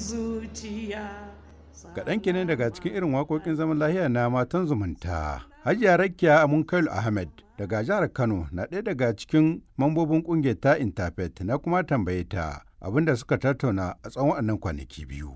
zuciya Kaɗan kenan daga cikin irin waƙoƙin zaman lahiya na matan zumunta. Hajiya Rakiya Amunkailu Ahmed daga jihar Kano na ɗaya daga cikin mambobin ƙungiyar ta Interfaith na kuma tambaye ta abinda suka tattauna a tsawon waɗannan kwanaki biyu.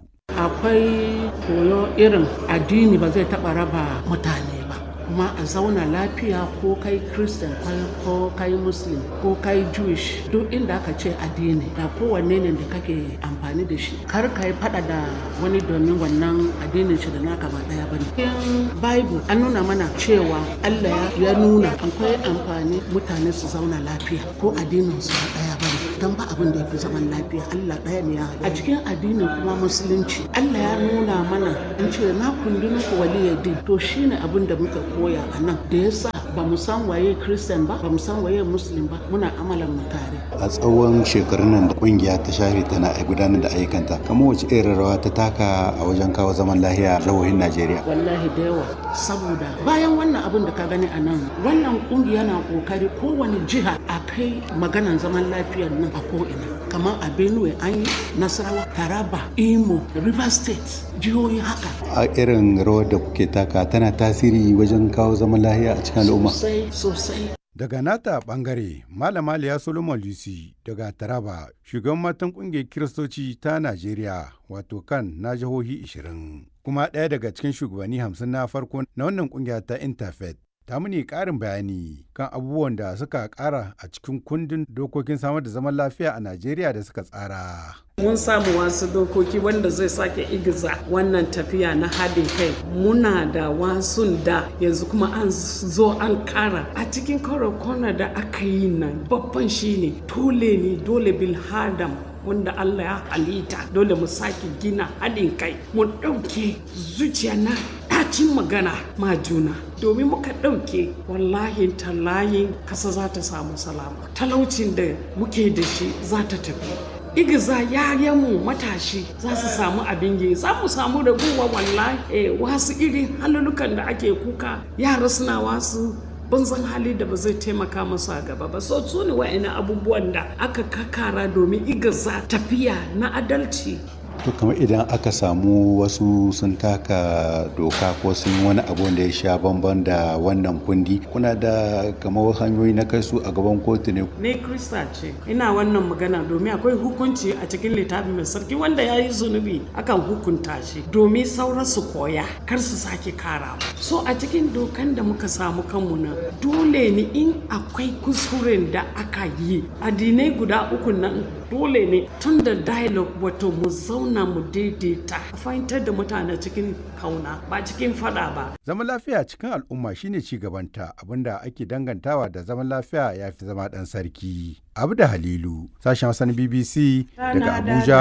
akwai koyo irin addini ba zai taɓa raba mutane ba kuma a zauna lafiya ko kai christian ko kai muslim ko kai jewish duk inda aka ce addini da kowanne ne da kake amfani da shi kar ka yi fada da wani domin wannan addinin shi da naka ba daya bane cikin bible an nuna mana cewa allah ya nuna akwai amfani mutane su zauna lafiya ko addinin su ba daya bane don ba abin da ya fi zaman lafiya Allah ɗaya ne ya a cikin addinin kuma musulunci Allah ya nuna mana an ce na kundin ku waliyadin to shine abin da muka koya a nan da yasa ba mu san waye christian ba ba mu san waye muslim ba muna amalan mu tare a tsawon shekarun nan da kungiya ta share tana gudanar da ayyukanta kamar wace irin rawa ta taka a wajen kawo zaman lahiya a jihohin Najeriya wallahi da yawa saboda bayan wannan abin da ka gani a nan wannan kungiya na kokari kowane jiha a kai maganan zaman lafiyar nan a ko'ina kamar a benue an yi nasarawa taraba imo river state jihohi haka a irin rawar da kuke taka tana tasiri wajen kawo zaman lahiya a cikin al'umma sosai sosai Daga nata bangare, Malama Liya Solomon Lucy daga Taraba, shugaban matan kungiyar Kiristoci ta Najeriya, wato kan na jihohi 20, kuma ɗaya daga cikin shugabanni 50 na farko na wannan kungiya ta Interfaith. Ta muni ƙarin bayani kan abubuwan da suka ƙara a cikin kundin dokokin samar da zaman lafiya a Najeriya da suka tsara. mun samu wasu dokoki wanda zai sake igiza wannan tafiya na haɗin kai muna da wasun da yanzu kuma an zo an kara a cikin kwana da aka yi nan babban shine dole ne dole bil hadam wanda Allah ya halitta dole mu sake gina haɗin kai mu ɗauke zuciya na ɗacin magana ma juna domin muka ɗauke wallahi tallayin kasa za ta samu salama talaucin da muke da shi za ta tafi igiza yayanmu matashi za su samu abin yi za mu samu raguwa wallahi eh, wasu irin halulukan da ake kuka yara suna wasu banzan hali da ba zai taimaka masu a gaba ba so su ne wa'ina abubuwan da aka kakara domin igiza tafiya na adalci to kamar idan aka samu wasu sun taka doka ko sun wani abu da ya sha bamban da wannan kundi kuna da kamar hanyoyi na kai su a gaban kotu ne ne krista ce ina wannan magana domin akwai hukunci a cikin littafi mai sarki wanda ya yi zunubi akan hukunta shi domin sauran su koya kar su sake kara so a cikin dokan da muka samu kanmu nan dole ne in akwai kuskuren da aka yi addinai guda uku nan dole ne tun da dialogue wato mu zauna mu daidaita a fahimtar da mutane cikin kauna ba cikin fada ba Zaman lafiya cikin al'umma shine ci gabanta abinda ake dangantawa da zaman lafiya ya fi zama ɗan sarki. Abu da Halilu, sashen Hassan BBC daga Abuja,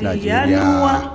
Najeriya.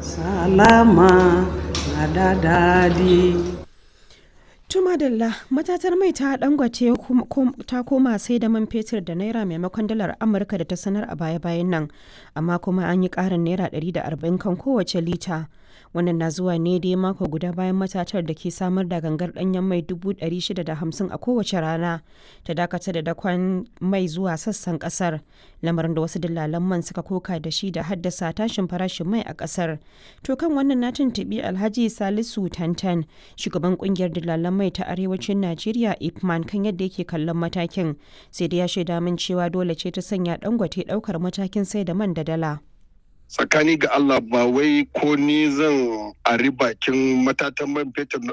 salama na da dadi Tuma Dalla matatar mai ta dangwace ta koma sai da man fetur da naira maimakon dalar Amurka da ta sanar a baya-bayan nan, amma kuma an yi ƙarin naira 140 kan kowace lita. Wannan na zuwa ne dai mako guda bayan matatar da ke samar da gangar ɗanyen mai 650 a kowace rana ta dakatar da dakon mai zuwa sassan ƙasar, lamarin da wasu dillalan man suka koka da shi da haddasa tashin farashin mai a ƙasar. To kan wannan na tuntuɓi Alhaji Salisu Tantan, shugaban ƙungiyar dillalan mai ta arewacin Najeriya Ipman kan yadda yake kallon matakin sai dai ya shaida min cewa dole ce ta sanya dangote daukar matakin sai da man da dala. tsakani ga Allah ba wai ko ni zan ari bakin matatan man fetur